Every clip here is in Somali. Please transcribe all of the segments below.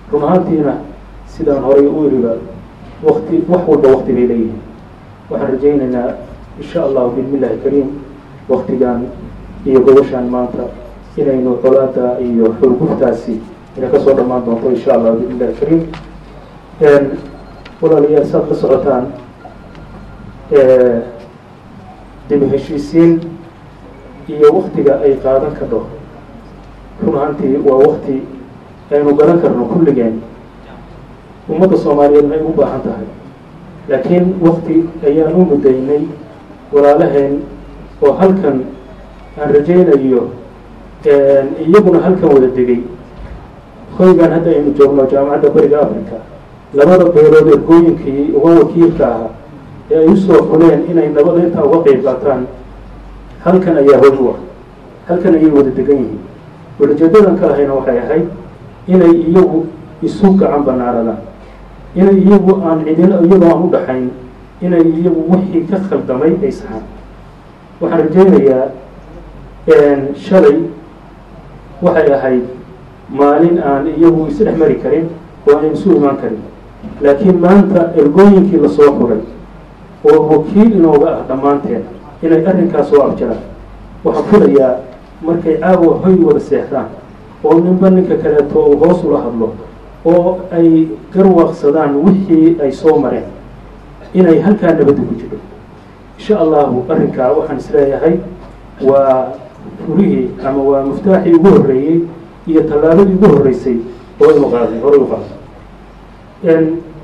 run ahaantiina sidaan horay u iriba wakti wax walba wakti bay leeyihiin waxaan rajaynaynaa insha allahu bismillahi kariim waktigan iyo gobashaan maanta inaynu colaada iyo xurguftaasi inay kasoo dhammaan doonto insha allah bismillahi kariim walaalayaal saad la socotaan dib heshiisiin iyo waktiga ay qaadan kadho run ahaantii waa wakti aynu garan karno kulligeen ummadda soomaaliyeedna ay u baahan tahay laakiin wakti ayaan u mudaynay walaalaheen oo halkan aan rajaynayo iyaguna halkan wada degay hoygan hadda aynu joogno jaamacadda bariga africa labada beelood ergooyinkii uga wakiilka ahaa ee ay usoo fuleen inay nabada intaa uga qeyb qaataan halkan ayaa hoy u ah halkan ayay wada degan yihiin walajeedadan ka ahayna waxay ahayd inay iyagu isu gacan banaaradaan inay iyagu aan cidin iyagoo aan u dhaxayn inay iyagu wixii ka khaldamay ay saxaan waxaan rajaynayaa shalay waxay ahayd maalin aan iyagu isdhex mari karin oo aan isu imaan karin laakiin maanta ergooyinkii lasoo furay oo wakiil inooga ah dhammaanteen inay arrinkaas soo abjaraan waxaan filayaa markay caawa hoy wada seexdaan oo ninba ninka kaleeto uu hoos ula hadlo oo ay garwaaqsadaan wixii ay soo mareen inay halkaa nabadda ku jiro insha allahu arrinkaa waxaan isleeyahay waa furihii ama waa muftaaxii ugu horreeyey iyo tallaabadii ugu horreysay oo inu qaaday horay u qaaday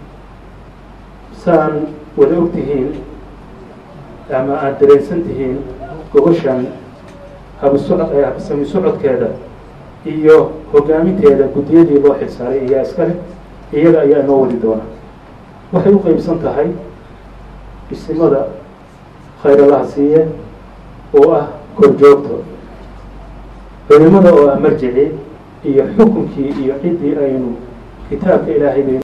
saan wada og tihiin ama aada dareensan tihiin gobashan habsami socodkeeda iyo hogaaminteeda guddiyadii loo xilsaaray ayaa iskale iyaga ayaa inoo wadi doona waxay u qeybsan tahay isimada khayralaha siiye oo ah korjoogto culimada oo ah marjici iyo xukunkii iyo ciddii aynu kitaabka ilaahay